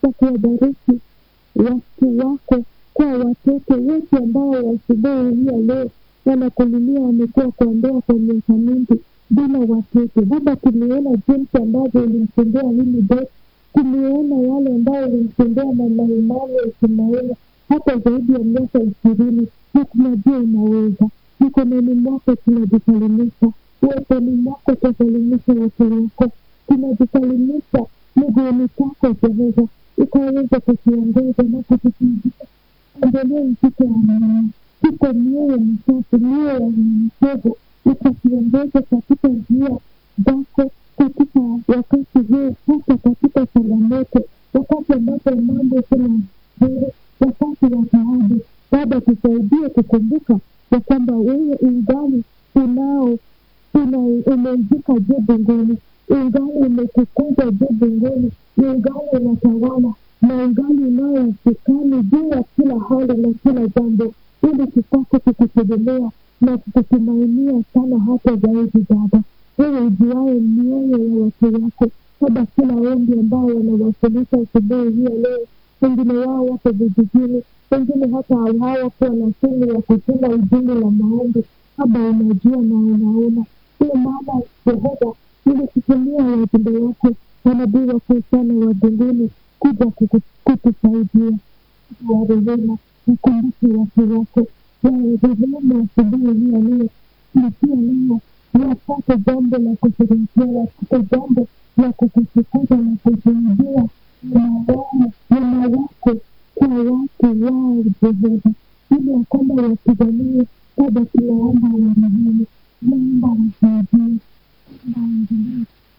kwa kuwabariki watu wako kwa watoto wote ambao asubuhi hii ya leo wanakulilia wamekuwa kwa ndoa kwa miaka mingi bila watoto. Baba, tumeona jinsi ambavyo ulimtendea hili Beth, tumeona wale ambao ulimtendea mama Imani Ismaili hata zaidi ya miaka ishirini, na tunajua unaweza. Mikononi mwako tunajisalimisha, uweponi mwako twasalimisha watu wako, tunajisalimisha miguuni pako Jehova, ukaweza kutuongoza na kutufunzisha endelee mpito wa amani, tuko mioyo misafi, mioyo ya unyenyekevu, ukatuongoza katika njia zako katika wakati huu, hata katika changamoto, wakati ambapo mambo sina nzuri, wakati wa taabu. Baba, tusaidie kukumbuka ya kwamba wewe ungali unao una umeizika juu mbinguni, ungali umetukuza juu mbinguni, ungali unatawala na ungali unayo usukani juu ya kila hali na kila jambo, ili tupate kukutegemea na kukutumainia sana hata zaidi. Baba, wewe ujuaye mioyo ya watu wako, Baba, kila ombi ambao wanawasilisha asubuhi hii ya leo, wengine wao wako vijijini, wengine hata hawakuwa na simu ya kutuma ujumbe la maombi. Baba, unajua na unaona, ndio maana Jehova ili kutumia wajumbe wako manabii wakuu sana wa mbinguni kuja kuku- kutusaidia wa rehema, mkumbuke watu wako wa rehema asubuhi hii ya leo, na pia leo wapate jambo la kusherehekea, wapate jambo la kukutukuza na kushuhudia wema wao wema wako kwa watu wao Jehova, ili ya kwamba wapiganie Baba, tunaomba warehemu